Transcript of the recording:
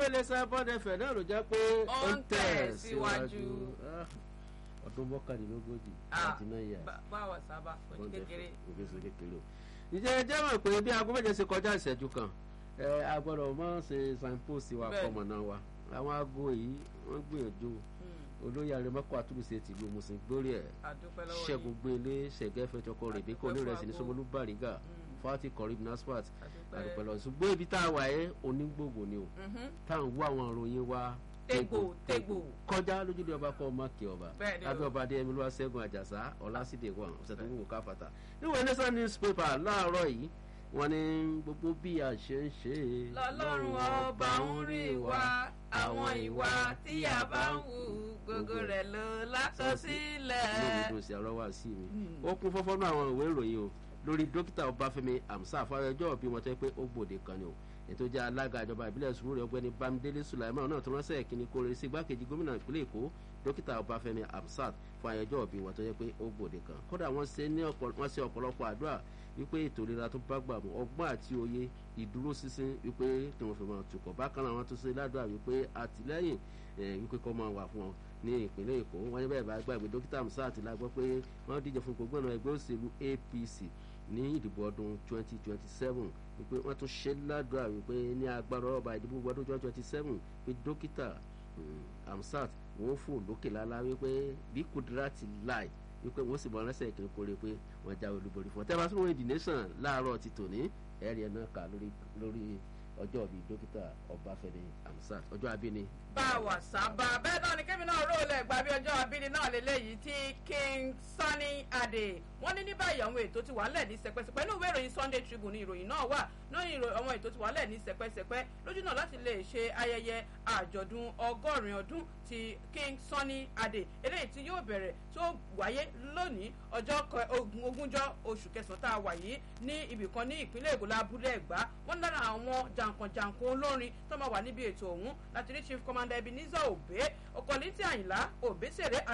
iléeṣẹ́ bọ́dẹ̀fẹ̀ náà ló jẹ́ pé Ó ń tẹ̀ síwájú. Ah, ọdún mọ́kànlélógójì Ah, àti náà yà bá- báwo sábà ojú kékeré. ògèsè kékeré o. ǹjẹ́ ẹ jẹ́ mọ̀ pé bí aago méje ṣe kọjá ìṣẹ́jú kan ẹ a gbọ́dọ̀ mọ́ ṣe signpost wa Bẹ́ẹ̀ni. fọmọ náà wa àwọn aago yìí wọ́n gbìyànjú Hmm, olóyè arẹmọkọ àtúnṣe tìlú musin gbórí ẹ àdúpẹ́ lọ́wọ́ ṣẹ́gun gbélé ṣẹ̀gẹ́ fẹjọkọ rèébí kò ní rẹsì ní Àdúpẹ́ fún sọmọlú bàrígà Hmm, fati kọrib nasfat àdúpẹ́. àdùpẹ̀lọ ṣùgbọ́n ibi tá a wà ẹ́ onígbògbò ni o Mhm. tá à ń wá àwọn ìròyìn wa Tégbò, tégbò. kọjá lójúde ọba kọ́ ọmọ kí ọba Bẹ́ẹ̀ni o. abẹ́ ọba adéyẹmí ló wá ṣẹ́gun àjàsá ọlásídẹ̀ẹ́ wọn ọ̀sẹ̀ tó wù ká fàtà níwọ̀n nation newspaper láàárọ̀ yìí wọ́n ní gbogbo bí a ṣe ń ṣe é lọ́lọ́run ọba ń rí wa àwọn ìwà tí a bá ń hù gbogbo rẹ̀ ló lákọsílẹ̀. inú mi dùn sí ọ̀rọ̀ wá sí mi Hmm. ó kún fọ́fọ́ náà àwọn ìwé ìròyìn o lórí dókítà ọbáfẹ́mi amsa fáyọjọ́ bí wọ́n tẹ́ pé ó gbòde kan ni o ètò jẹ́ alága ìjọba ìbílẹ̀ sùúrù ọgbẹ́ni bámidélé sulaiman náà tó ránṣẹ́ ìkíni kórè sí igbákejì gómìnà ìpínlẹ̀ èkó dókítà ọbáfẹ́mi amsat fún àyájọ́ bí wọ́n tó jẹ́ pé ó gbòde kan kódà wọ́n ṣe ní ọ̀pọ̀- wọ́n ṣe ọ̀pọ̀lọpọ̀ àdúrà wípé ètò ìlera tó bá gbà mú ọgbọ́n àti òye ìdúró sísìn wípé tí wọ́n fi máa tukọ̀ bákan náà wọ́n tún ṣe ládùúrà wípé àtìlẹ́yìn eh, wípé kọ́ máa wà fún wọn ní ìpínlẹ̀ èkó wọ́n ní bẹ́ẹ̀ bá gbàgbé dókítà amsat la gbọ́ pé wọ́n díje fún gbogbo ọ̀nà ẹgbẹ́ òṣèlú apc ní ìdìbò ọdún 2027 wípé wọ́n tún ṣe ládùúrà wípé ní agbára ọba ìdìbò ọdún 2027 pé dókítà um, amsat wọ́n fò lókè lálá wípé bí kudrati láì wípé wọ́n sì bọ̀ ránṣẹ́ ìkíni kórè pé wọ́n jáwé olúborí fún ọ tẹ́lá sínú ìdí nation láàárọ̀ ti tòní ẹ̀rí ẹ̀ náà kà lórí lórí ọjọ́ bíi dókítà ọbáfẹ́mi amsat ọjọ́ abíní bá a wà sábà bẹ́ẹ̀ náà ni kébì náà ró lẹ̀ gbà bí ọjọ́ abíní náà lélẹ́yìí tí king sunny adé wọ́n ní ní báyìí àwọn ètò ti wà lẹ̀ ní sẹpẹsẹpẹ ní ìwé ìròyìn sunday tribune ní ìròyìn náà wà ní ìròyìn àwọn ètò ti wà lẹ̀ ní sẹpẹsẹpẹ lójú náà láti lè ṣe ayẹyẹ àjọ̀dún ọgọ́rin ọdún ti king sunny adé eléyìí tí yóò bẹ̀rẹ̀ tó wáyé lónìí ọjọ́ kẹ- ogun- ogúnjọ́ oṣù kẹsàn-án tá a wà yìí ní ibìkan ní ìpínlẹ̀ èkó lábúlé ẹ̀gbá wọ́n lára àwọn jàǹkànjàǹkàn olórin tó máa wà níbi ètò ọ̀hún láti rí chief commander ebenezer obe ọkọ̀lẹ́tì àyìnlá òbésèré